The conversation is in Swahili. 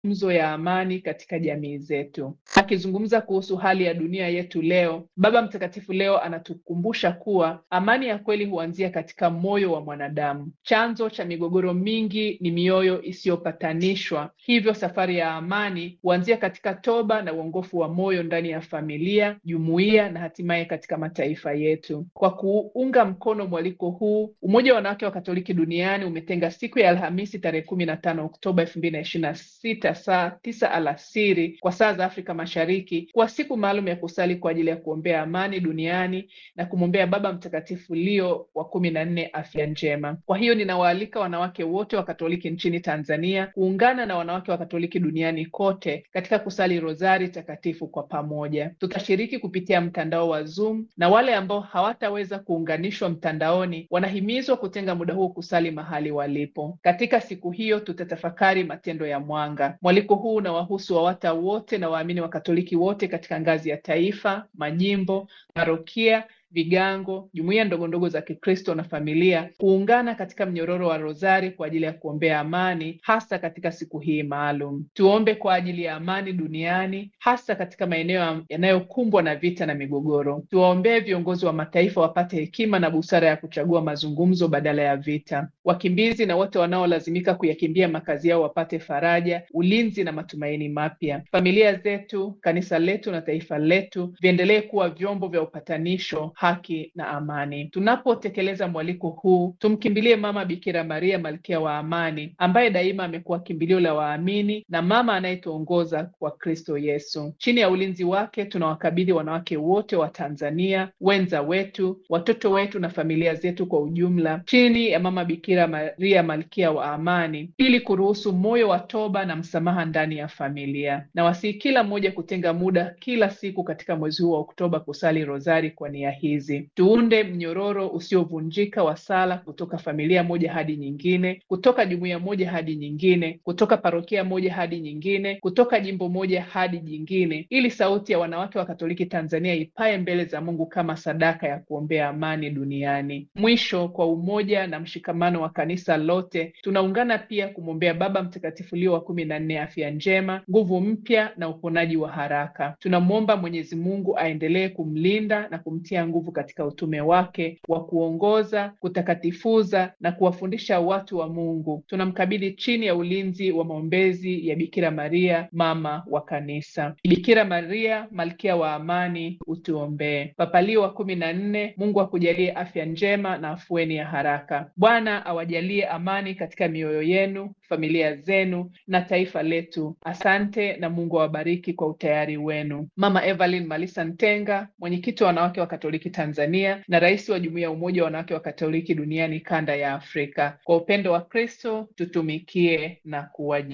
mazungumzo ya amani katika jamii zetu. Akizungumza kuhusu hali ya dunia yetu leo, Baba Mtakatifu leo anatukumbusha kuwa amani ya kweli huanzia katika moyo wa mwanadamu. Chanzo cha migogoro mingi ni mioyo isiyopatanishwa, hivyo safari ya amani huanzia katika toba na uongofu wa moyo ndani ya familia, jumuiya na hatimaye katika mataifa yetu. Kwa kuunga mkono mwaliko huu, Umoja wa Wanawake wa Katoliki Duniani umetenga siku ya Alhamisi tarehe kumi na tano Oktoba elfu mbili na ishirini na sita saa tisa alasiri kwa saa za Afrika Mashariki kuwa siku maalum ya kusali kwa ajili ya kuombea amani duniani na kumwombea Baba Mtakatifu Leo wa kumi na nne afya njema. Kwa hiyo ninawaalika wanawake wote wa Katoliki nchini Tanzania kuungana na wanawake wa Katoliki duniani kote katika kusali rozari takatifu kwa pamoja. Tutashiriki kupitia mtandao wa Zoom na wale ambao hawataweza kuunganishwa mtandaoni wanahimizwa kutenga muda huo kusali mahali walipo. Katika siku hiyo tutatafakari matendo ya mwanga. Mwaliko huu unawahusu wawata wote na waamini wa Katoliki wote katika ngazi ya taifa, majimbo, parokia vigango, jumuiya ndogo ndogo za Kikristo na familia kuungana katika mnyororo wa rozari kwa ajili ya kuombea amani, hasa katika siku hii maalum. Tuombe kwa ajili ya amani duniani, hasa katika maeneo yanayokumbwa na vita na migogoro. Tuwaombee viongozi wa mataifa wapate hekima na busara ya kuchagua mazungumzo badala ya vita. Wakimbizi na wote wanaolazimika kuyakimbia makazi yao wapate faraja, ulinzi na matumaini mapya. Familia zetu, kanisa letu na taifa letu viendelee kuwa vyombo vya upatanisho haki na amani. Tunapotekeleza mwaliko huu, tumkimbilie Mama Bikira Maria, malkia wa amani, ambaye daima amekuwa kimbilio la waamini na mama anayetuongoza kwa Kristo Yesu. Chini ya ulinzi wake, tunawakabidhi wanawake wote wa Tanzania, wenza wetu, watoto wetu na familia zetu kwa ujumla, chini ya Mama Bikira Maria, malkia wa amani, ili kuruhusu moyo wa toba na msamaha ndani ya familia. Na wasihi kila mmoja kutenga muda kila siku katika mwezi huu wa Oktoba kusali rozari kwa nia hii hizi tuunde mnyororo usiovunjika wa sala kutoka familia moja hadi nyingine, kutoka jumuiya moja hadi nyingine, kutoka parokia moja hadi nyingine, kutoka jimbo moja hadi jingine, ili sauti ya wanawake wa Katoliki Tanzania ipae mbele za Mungu kama sadaka ya kuombea amani duniani. Mwisho, kwa umoja na mshikamano wa kanisa lote, tunaungana pia kumwombea Baba Mtakatifu Leo wa kumi na nne afya njema, nguvu mpya na uponaji wa haraka. Tunamwomba Mwenyezi Mungu aendelee kumlinda na kumtia nguvu katika utume wake wa kuongoza, kutakatifuza na kuwafundisha watu wa Mungu. Tunamkabidhi chini ya ulinzi wa maombezi ya Bikira Maria, mama wa kanisa. Bikira Maria, malkia wa amani, utuombee. Papa Leo wa kumi na nne, Mungu akujalie afya njema na afueni ya haraka. Bwana awajalie amani katika mioyo yenu, familia zenu na taifa letu. Asante na Mungu awabariki kwa utayari wenu. Mama Evelyn Malisa Ntenga, mwenyekiti wa wanawake wa Katoliki Tanzania na rais wa Jumuiya ya Umoja wa Wanawake wa Katoliki Duniani kanda ya Afrika. Kwa upendo wa Kristo tutumikie na kuwaji